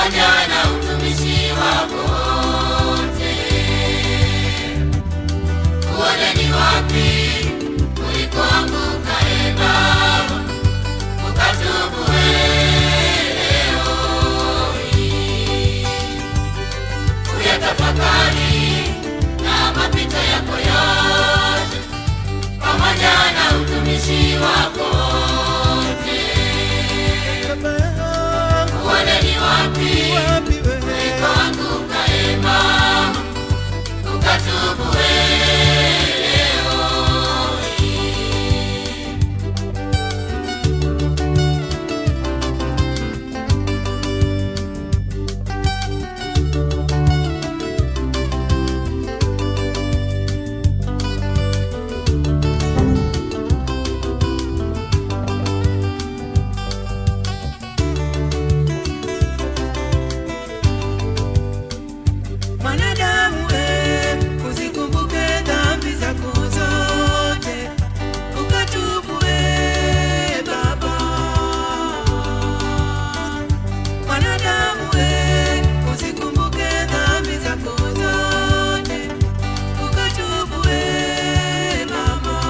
pamoja na utumishi wako wote. Uone ni wapi ulikoanguka, e Baba, ukatubu leo hii. Uyatafakari na mapito yako yote pamoja na utumishi wako wote. Uone ni wapi ulikoanguka, e Baba, ukatubu leo hii. Mwanadamu we, uzikumbuke dhambi zako zote, ukatubu we Baba. Mwanadamu we, uzikumbuke dhambi zako zote, ukatubu we Baba.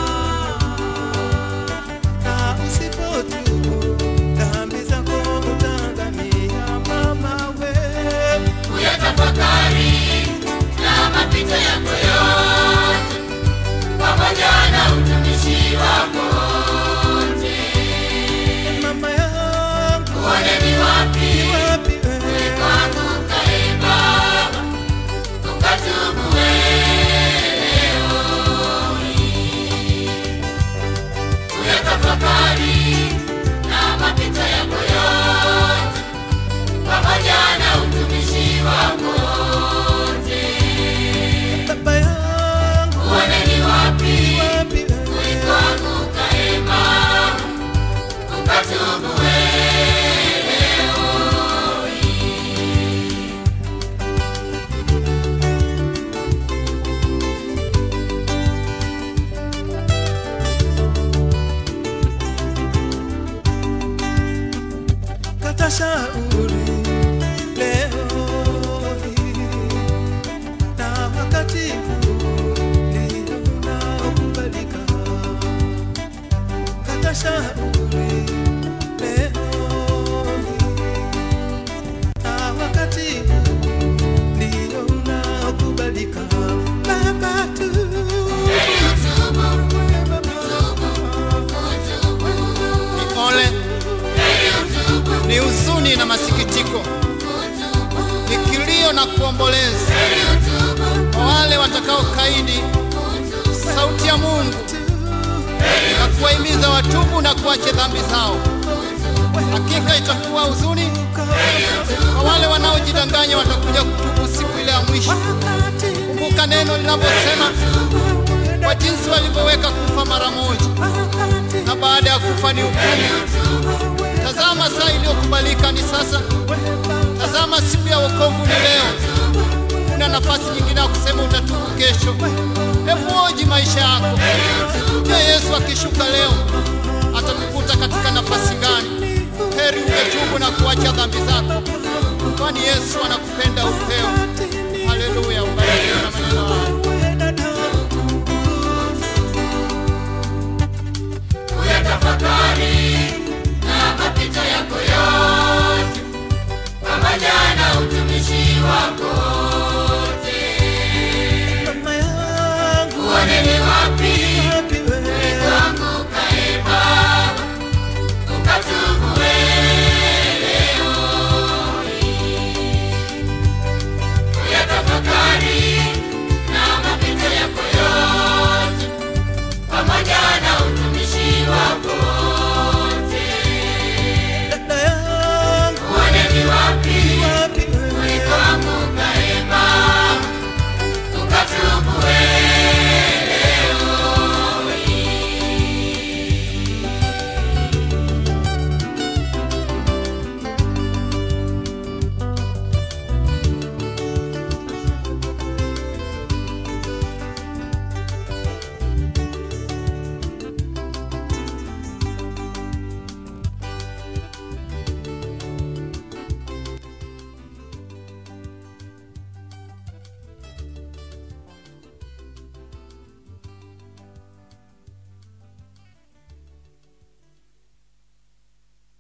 Na usipotubu dhambi zako utaangamia mama we. Uyatafakari na mapito yako yote pamoja na utumishi wako wote. Mama yangu Uone ni wapi wapi wewe? ulikoanguka, e Baba, ukatubu leo hii. Uyatafakari na mapito yako yote pamoja na utumishi wako wote. Baba yangu Uone ni wapi wapi wewe? ulikoanguka, e Baba, ukatubu leo hii. Kata shauri leo hii, na wakati huu ndio unaokubalika. Kata shauri leo hii, na wakati huu ndio unaokubalika. Baba tu Heri utubu, Baba, utubu, Ni ole, heri utubu, ni huzuni na masikitiko, utubu, ni kilio na kuomboleza heri utubu, kwa wale watakaokaidi utubu, sauti ya Mungu na kuwahimiza watubu na kuache dhambi zao. Hakika itakuwa huzuni kwa wale wanaojidanganya watakuja kutubu siku ile ya mwisho. Kumbuka neno linavyosema, kwa jinsi walivyoweka kufa mara moja, na baada ya kufa ni hukumu. Tazama, saa iliyokubalika ni sasa. Tazama, siku ya wokovu ni leo. Una nafasi nyingine ya kusema utatubu kesho. Hebu oji maisha yako. Je, Yesu akishuka leo atakukuta katika nafasi gani? Heri ungetubu na kuacha dhambi zako, kwani Yesu anakupenda upeo.